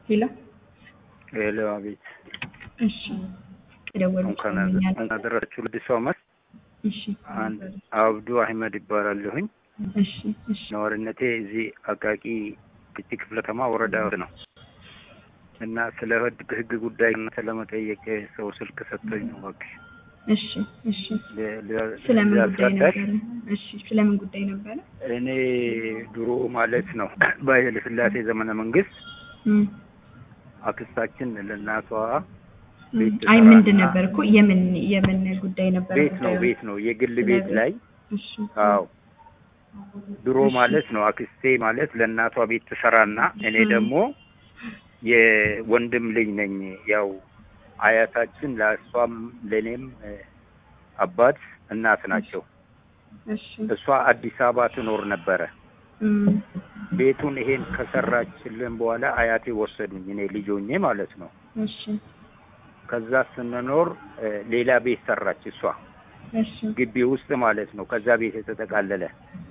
ሄሎ ሄሎ፣ አቤት። እሺ የደወሉ እንኳን አደረሳችሁ ለአዲሱ ዓመት። እሺ አንድ አብዱ አህመድ ይባላለሁኝ። እሺ እሺ ነዋሪነቴ እዚህ አቃቂ ግጭ ክፍለ ከተማ ወረዳ ነው እና ስለ ህግ ህግ ጉዳይ እናንተ ለመጠየቅ ሰው ስልክ ሰጥቶኝ ነው። እባክሽ እሺ እሺ ለ- ለ- ስለምን ጉዳይ ላስረዳሽ። ነበረ? እሺ ስለምን ጉዳይ ነበረ? እኔ ድሮ ማለት ነው በኃይለ ሥላሴ ዘመነ መንግስት እም፣ አክስታችን ለእናቷ እም። ቤት አይ ተሰራና- ምንድን ነበር እኮ የምን የምን ጉዳይ ነበረ? ቤት ነው ጉዳዩ? ቤት ነው የግል ቤት ላይ እሺ አዎ ድሮ እሺ። ማለት ነው አክስቴ ማለት ለእናቷ ቤት ትሰራና እኔ እም። ደግሞ የወንድም ልጅ ነኝ። ያው አያታችን ለእሷም ለእኔም እ፣ አባት እናት ናቸው። እሺ እሷ አዲስ አበባ ትኖር ነበረ። እም፣ ቤቱን ይሄን ከሰራችልን በኋላ አያቴ ወሰዱኝ፣ እኔ ልጅ ሆኜ ማለት ነው። እሺ ከዛ ስንኖር እ፣ ሌላ ቤት ሰራች እሷ እሺ ግቢ ውስጥ ማለት ነው። ከዛ ቤት የተጠቃለለ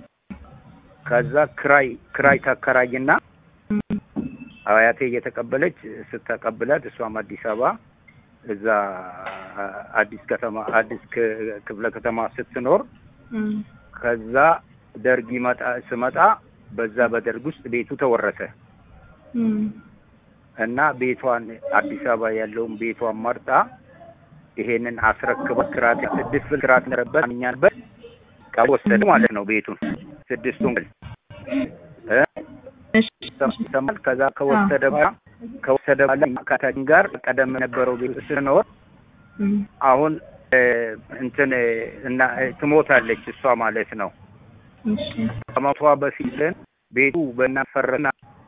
ከዛ ክራይ ክራይ ታከራይና እም፣ አያቴ እየተቀበለች ስተቀብላት እሷም አዲስ አበባ እዛ አዲስ ከተማ አዲስ ክ- ክፍለ ከተማ ስትኖር እም፣ ከዛ ደርግ ይመጣ ስመጣ በዛ በደርግ ውስጥ ቤቱ ተወረሰ እም፣ እና ቤቷን አዲስ አበባ ያለውን ቤቷን መርጣ ይሄንን አስረክባ ክራት ስድስት ብር ክራት ነበረበት አምኛበት ወሰደ ማለት ነው ቤቱን ስድስቱን ብል እ እሺ ይሰማል። ከዛ ከወሰደ በኋላ ከወሰደ በኋላ ከታችን ጋር ቀደም የነበረው ቤት ስኖር እም፣ አሁን እ፣ እንትን እ፣ እና እ፣ ትሞታለች እሷ ማለት ነው። እሺ ከሞቷ በፊት ግን ቤቱ በናፈረና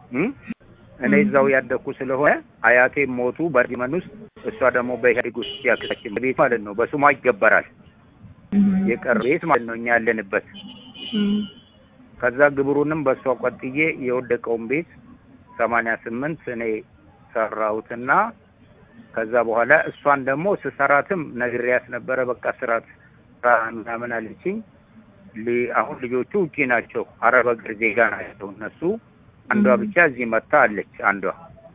እኔ እዛው ያደግኩ ስለሆነ አያቴ ሞቱ በርጅመን ውስጥ እሷ ደግሞ በኢህአዴግ ውስጥ ያክታችን ቤት ማለት ነው። በስሟ ይገበራል እም፣ የቀረ ቤት ማለት ነው እኛ ያለንበት። እም፣ ከዛ ግብሩንም በእሷ ቆጥዬ የወደቀውን ቤት ሰማንያ ስምንት እኔ ሰራሁትና ከዛ በኋላ እሷን ደግሞ ስሰራትም ነግሬያት ነበረ። በቃ ስራት ስራ ምናምን አለችኝ። ሊ- አሁን ልጆቹ ውጪ ናቸው፣ አረብ ሀገር ዜጋ ናቸው እነሱ። አንዷ ም። ብቻ እዚህ መታ አለች አንዷ።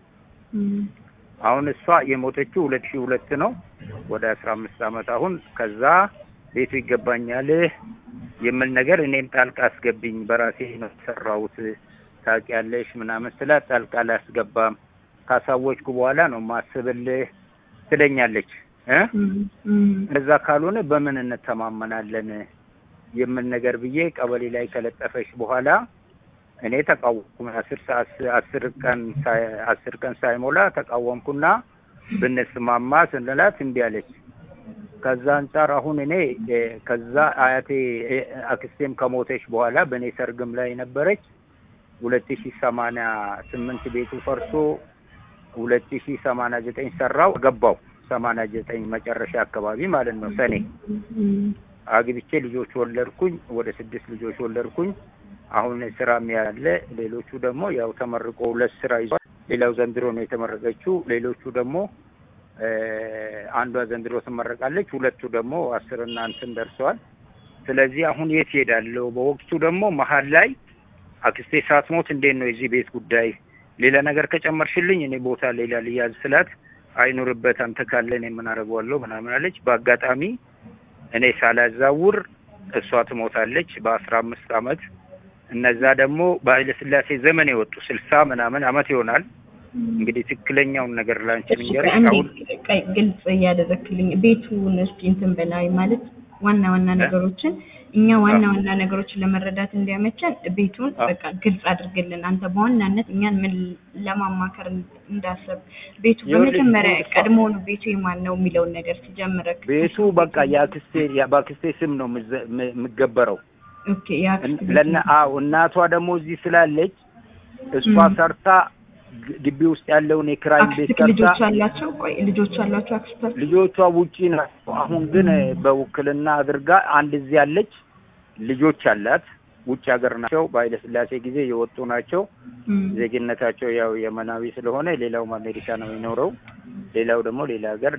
እም፣ አሁን እሷ የሞተችው ሁለት ሺህ ሁለት ነው ወደ አስራ አምስት አመት አሁን። ከዛ ቤቱ ይገባኛል የምል ነገር እኔም ጣልቃ አስገብኝ በራሴ ነው የሰራሁት ታውቂያለሽ ምናምን ስላት ጣልቃ አላስገባም ካሳወችኩ በኋላ ነው ማስብልህ ትለኛለች እ እም፣ እም፣ እዛ ካልሆነ በምን እንተማመናለን የምል ነገር ብዬ ቀበሌ ላይ ከለጠፈች በኋላ እኔ ተቃወምኩ። አስር ሰዓት አስር ቀን ሳይ- አስር ቀን ሳይሞላ ተቃወምኩና ብንስማማ ስንላት እምቢ አለች። ከዛ አንጻር አሁን እኔ እ፣ ከዛ አያቴ እ፣ አክስቴም ከሞተች በኋላ በእኔ ሰርግም ላይ ነበረች ሁለት ሺ ሰማንያ ስምንት ቤቱ ፈርሶ ሁለት ሺ ሰማንያ ዘጠኝ ሰራው ገባው ሰማንያ ዘጠኝ መጨረሻ አካባቢ ማለት ነው ሰኔ እም፣ አግብቼ ልጆች ወለድኩኝ። ወደ ስድስት ልጆች ወለድኩኝ። አሁን ስራም ያለ ሌሎቹ ደግሞ ያው ተመርቆ ሁለት ስራ ይዟል። ሌላው ዘንድሮ ነው የተመረቀችው። ሌሎቹ ደግሞ እ፣ አንዷ ዘንድሮ ትመረቃለች። ሁለቱ ደግሞ አስርና እንትን ደርሰዋል። ስለዚህ አሁን የት ሄዳለሁ? በወቅቱ ደግሞ መሀል ላይ አክስቴ ሳትሞት እንዴት ነው የዚህ ቤት ጉዳይ ሌላ ነገር ከጨመርሽልኝ እኔ ቦታ ሌላ ልያዝ ስላት አይኑርበት አንተ ካለ እኔ ምን አደርገዋለሁ ምናምን አለች። በአጋጣሚ እኔ ሳላዛውር እሷ ትሞታለች በአስራ አምስት አመት እነዛ ደግሞ በኃይለ ሥላሴ ዘመን የወጡ ስልሳ ምናምን አመት ይሆናል። እንግዲህ ትክክለኛውን ነገር ላንቺ እሺ ልንገርሽ። አንዴ አሁን ቀይ- ግልጽ እያደረክልኝ ቤቱን እስኪ እንትን በላይ ማለት ዋና ዋና ነገሮችን እኛ ዋና ዋና ነገሮችን ለመረዳት እንዲያመቸን ቤቱን አ- በቃ ግልጽ አድርግልን። አንተ በዋናነት እኛን ምን ለማማከር እንዳሰብ ቤቱ ይኸውልሽ፣ በመጀመሪያ እሷ- ቀድሞውኑ ቤቱ የማን ነው የሚለውን ነገር ሲጀምረክ ቤቱ በቃ የአክስቴ ያ- በአክስቴ ስም ነው የምዘ- የም- የምገበረው። ኦኬ የአክስት ቤት ለና ነው። አዎ እናቷ ደግሞ እዚህ ስላለች እሷ ም። ሰርታ ግ- ግቢ ውስጥ ያለውን የክራይ ቤት አክስትክ ልጆች ሰርታ አላቸው? ቆይ ልጆች አላቸው አክስታቸው? ልጆቿ ውጪ ናቸው። አሁን ግን በውክልና አድርጋ አንድ እዚህ ያለች ልጆች አላት። ውጭ ሀገር ናቸው። በኃይለ ሥላሴ ጊዜ የወጡ ናቸው። ም። ዜግነታቸው ያው የመናዊ ስለሆነ ሌላውም አሜሪካ ነው የሚኖረው። ሌላው ደግሞ ሌላ ሀገር